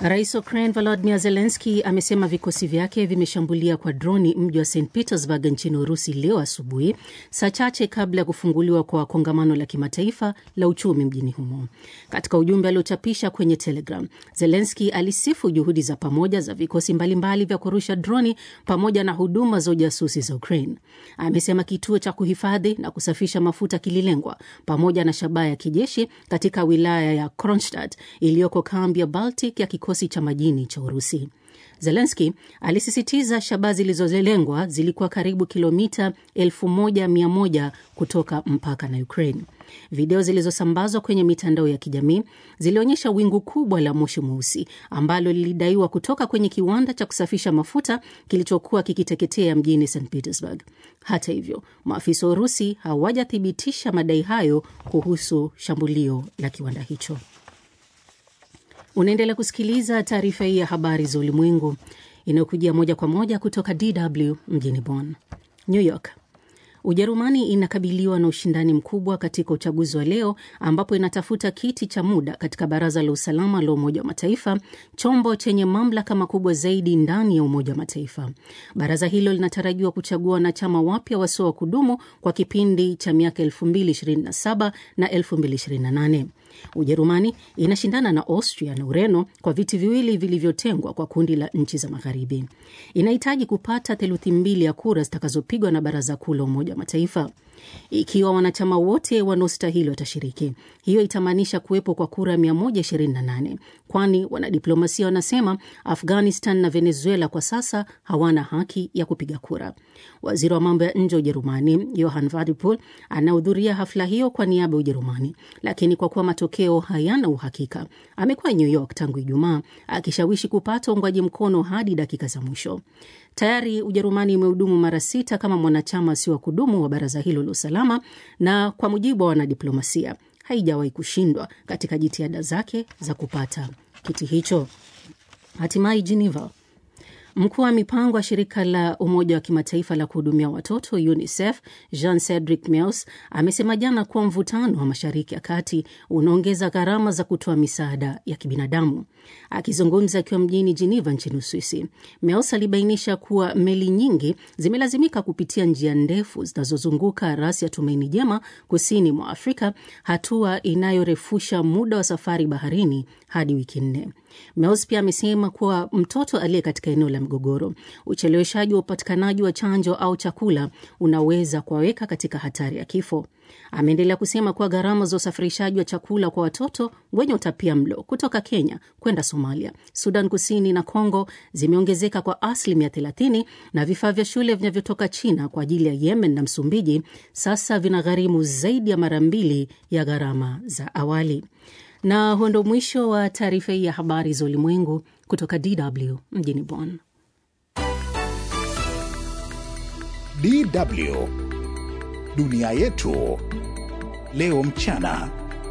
Rais wa Ukraine Volodymyr Zelensky amesema vikosi vyake vimeshambulia kwa droni mji wa St Petersburg nchini Urusi leo asubuhi, saa chache kabla ya kufunguliwa kwa kongamano la kimataifa la uchumi mjini humo. Katika ujumbe aliochapisha kwenye Telegram, Zelensky alisifu juhudi za pamoja za vikosi mbalimbali vya kurusha droni pamoja na huduma za ujasusi za Ukraine. Amesema kituo cha kuhifadhi na kusafisha mafuta kililengwa pamoja na shabaha ya kijeshi katika wilaya ya Kronstadt iliyoko kambi ya Baltic ya kikosi cha majini cha Urusi. Zelenski alisisitiza shabaha zilizolengwa zilikuwa karibu kilomita 1100 kutoka mpaka na Ukraine. Video zilizosambazwa kwenye mitandao ya kijamii zilionyesha wingu kubwa la moshi mweusi ambalo lilidaiwa kutoka kwenye kiwanda cha kusafisha mafuta kilichokuwa kikiteketea mjini St Petersburg. Hata hivyo, maafisa wa Urusi hawajathibitisha madai hayo kuhusu shambulio la kiwanda hicho. Unaendelea kusikiliza taarifa hii ya habari za ulimwengu inayokujia moja kwa moja kutoka DW mjini Bonn. New York. Ujerumani inakabiliwa na ushindani mkubwa katika uchaguzi wa leo ambapo inatafuta kiti cha muda katika baraza la usalama la Umoja wa Mataifa, chombo chenye mamlaka makubwa zaidi ndani ya Umoja wa Mataifa. Baraza hilo linatarajiwa kuchagua wanachama wapya wasio wa kudumu kwa kipindi cha miaka 2027 na 2028. Ujerumani inashindana na Austria na Ureno kwa viti viwili vilivyotengwa kwa kundi la nchi za Magharibi. Inahitaji kupata theluthi mbili ya kura zitakazopigwa na baraza kuu la Umoja wa Mataifa. Ikiwa wanachama wote wanaostahili watashiriki, hiyo itamaanisha kuwepo kwa kura 128, kwani wanadiplomasia wanasema Afghanistan na Venezuela kwa sasa hawana haki ya kupiga kura. Waziri wa mambo ya nje wa Ujerumani Johann Wadephul anahudhuria hafla hiyo kwa niaba ya Ujerumani, lakini kwa kuwa matokeo hayana uhakika, amekuwa New York tangu Ijumaa akishawishi kupata uungwaji mkono hadi dakika za mwisho. Tayari Ujerumani imehudumu mara sita kama mwanachama sio wa kudumu wa baraza hilo la usalama, na kwa mujibu wa wanadiplomasia haijawahi kushindwa katika jitihada zake za kupata kiti hicho. Hatimaye Geneva, Mkuu wa mipango wa shirika la Umoja wa Kimataifa la kuhudumia watoto UNICEF Jean Cedric Meus amesema jana kuwa mvutano wa Mashariki ya Kati unaongeza gharama za kutoa misaada ya kibinadamu. Akizungumza akiwa mjini Geneva nchini Uswisi, Meus alibainisha kuwa meli nyingi zimelazimika kupitia njia ndefu zinazozunguka rasi ya Tumaini Jema kusini mwa Afrika, hatua inayorefusha muda wa safari baharini hadi wiki nne. Meus pia amesema kuwa mtoto aliye katika eneo la mgogoro, ucheleweshaji wa upatikanaji wa chanjo au chakula unaweza kuwaweka katika hatari ya kifo. Ameendelea kusema kuwa gharama za usafirishaji wa chakula kwa watoto wenye utapia mlo kutoka Kenya kwenda Somalia, Sudan Kusini na Congo zimeongezeka kwa asilimia 30 na vifaa vya shule vinavyotoka China kwa ajili ya Yemen na Msumbiji sasa vinagharimu zaidi ya mara mbili ya gharama za awali. Na huo ndo mwisho wa taarifa hii ya habari za ulimwengu kutoka DW mjini Bonn. DW dunia yetu leo mchana.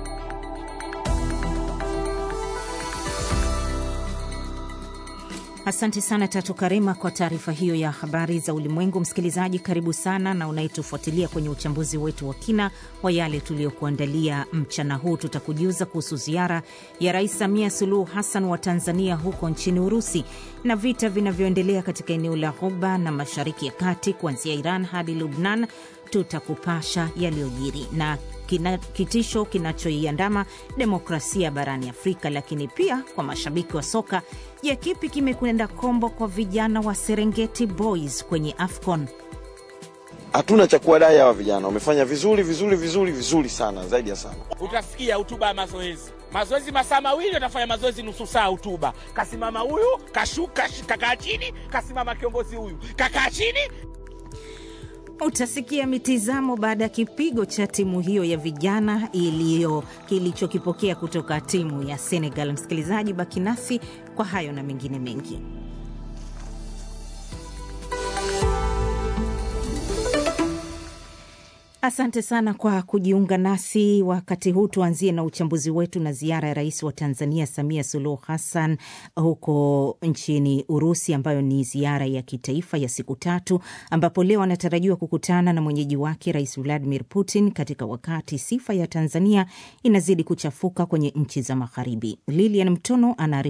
Asante sana Tatu Karema kwa taarifa hiyo ya habari za ulimwengu. Msikilizaji, karibu sana na unayetufuatilia kwenye uchambuzi wetu wa kina wa yale tuliyokuandalia mchana huu. Tutakujuza kuhusu ziara ya Rais Samia Suluhu Hassan wa Tanzania huko nchini Urusi na vita vinavyoendelea katika eneo la Ghuba na Mashariki ya Kati, kuanzia Iran hadi Lubnan. Tutakupasha yaliyojiri na kina, kitisho kinachoiandama demokrasia barani Afrika. Lakini pia kwa mashabiki wa soka, je, kipi kimekwenda kombo kwa vijana wa Serengeti Boys kwenye AFCON? Hatuna cha kuwadai hawa vijana, wamefanya vizuri vizuri vizuri vizuri sana, zaidi ya sana. Utasikia hotuba ya mazoezi, mazoezi masaa mawili, watafanya mazoezi nusu saa, hotuba kasimama huyu kashuka, kakaa chini, kasimama kiongozi huyu kakaa chini Utasikia mitizamo baada ya kipigo cha timu hiyo ya vijana iliyo kilichokipokea kutoka timu ya Senegal. Msikilizaji, baki nasi kwa hayo na mengine mengi. Asante sana kwa kujiunga nasi wakati huu. Tuanzie na uchambuzi wetu na ziara ya rais wa Tanzania Samia Suluhu Hassan huko nchini Urusi, ambayo ni ziara ya kitaifa ya siku tatu, ambapo leo anatarajiwa kukutana na mwenyeji wake Rais Vladimir Putin, katika wakati sifa ya Tanzania inazidi kuchafuka kwenye nchi za Magharibi. Lilian Mtono ana